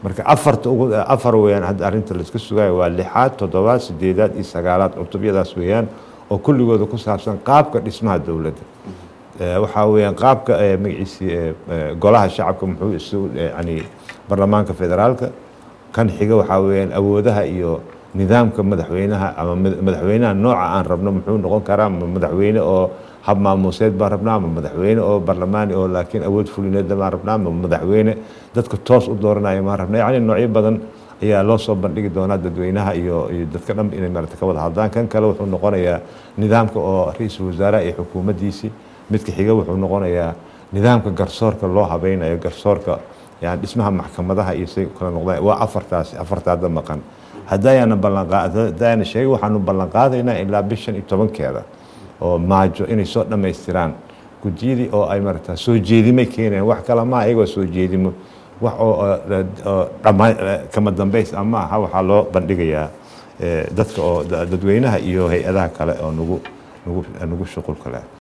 marka afarta ugu afar weeyaan hadda arrinta la iska sugayo waa lixaad toddobaad sideedaad iyo sagaalaad cutubyadaas weeyaan oo kulligooda ku saabsan qaabka dhismaha dowladda waxaa weeyaan qaabka magaciisii golaha shacabka muxuu isu yani baarlamaanka federaalka kan xiga waxaa weeyaan awoodaha iyo nidaamka madaxweynaha ama madaxweynaha nooca aan rabno muxuu noqon karaa ma madaxweyne oo hab maamuuseed baan rabnaa ma madaxweyne oo barlamaani oo laakiin awood fulineedna baan rabnaa ma madaxweyne dadka toos u dooranaya maan rabnaa yacni noocyo badan ayaa loo soo bandhigi doonaa dadweynaha iyo iyo dadka dhan inay maarata ka wada hadlaan kan kale wuxuu noqonayaa nidaamka oo ra-iisul wasaaraha iyo xukuumaddiisii midka xiga wuxuu noqonayaa nidaamka garsoorka loo habeynayo garsoorka yani dhismaha maxkamadaha iyo say kala noqdaan waa afartaasi afartaada maqan haddayaana ballanqaad haddayaana sheegay waxaanu ballanqaadaynaa ilaa bishan iyo tobankeeda oo maajo inay soo dhammaystiraan gudiyadii oo ay marata soo jeedimay keenayaan wax kale maa iyagoo soo jeedimo wax oo dhama kama dambays ama aha waxaa loo bandhigayaa dadka oo dadweynaha iyo hay-adaha kale oo nagu nagu nagu shuqulka leh